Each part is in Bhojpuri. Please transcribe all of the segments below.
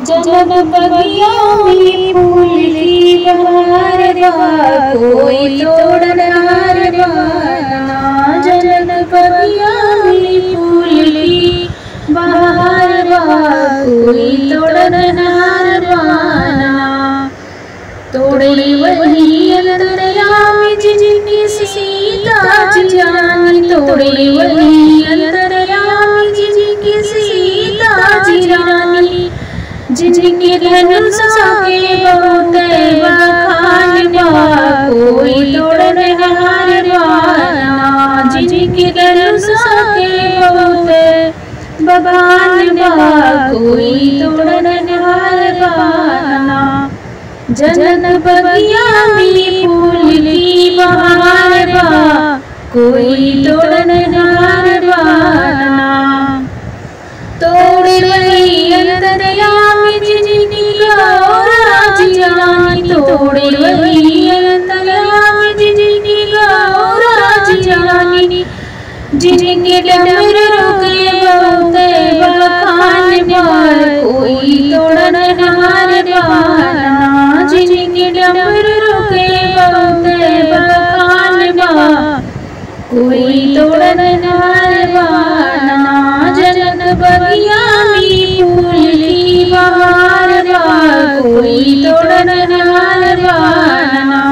जनम बगिया में फूल की बहार बा कोई तोड़नार बाना जनम बगिया में फूल की बहार बा कोई तोड़नार बाना तोड़ी वही अंतरयाम जिनकी सीता जानी तोड़ी वही अंतरयाम जिनकी सीता जानी जिनके धनुष के बहुत बखान बा कोई तोड़न हार बाना जिनके धनुष के बहुत बखान बा कोई तोड़न हार बाना जनन बगिया में फूल की बहार बा कोई तोड़न हार बाना तोड़ रही अंतरयाम जिनकी गौरा जानी तोड़ रही अंतरयाम जिनकी गौरा जानी जिनके डमर रुके बहुत बखान बार कोई तोड़न हार बाना जिनके डमर रुके बहुत बखान बार कोई तोड़न हार बाना जनन बगिया में फूल की बहार बा कोई तोड़न हार बाना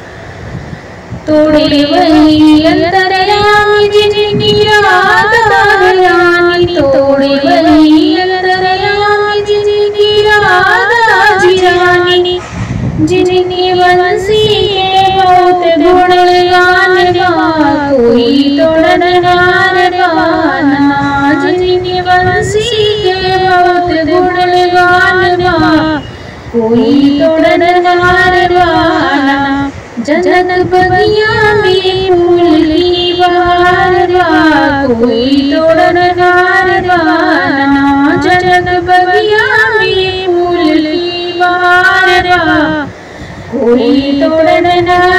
तोड़े वही अंतरयाम जिनकी रात रानी तोड़े वही अंतरयाम जिनकी रात रानी जिनकी बंसी के बहुत गुण गान गा कोई तोड़न हार गाना जिनकी बंसी के बहुत गुण गान गा कोई तोड़न हार गाना जनन बगिया में फूल की बहार बा कोई तोड़न हार गाना जनन बगिया में फूल की बहार बा कोई तोड़न हार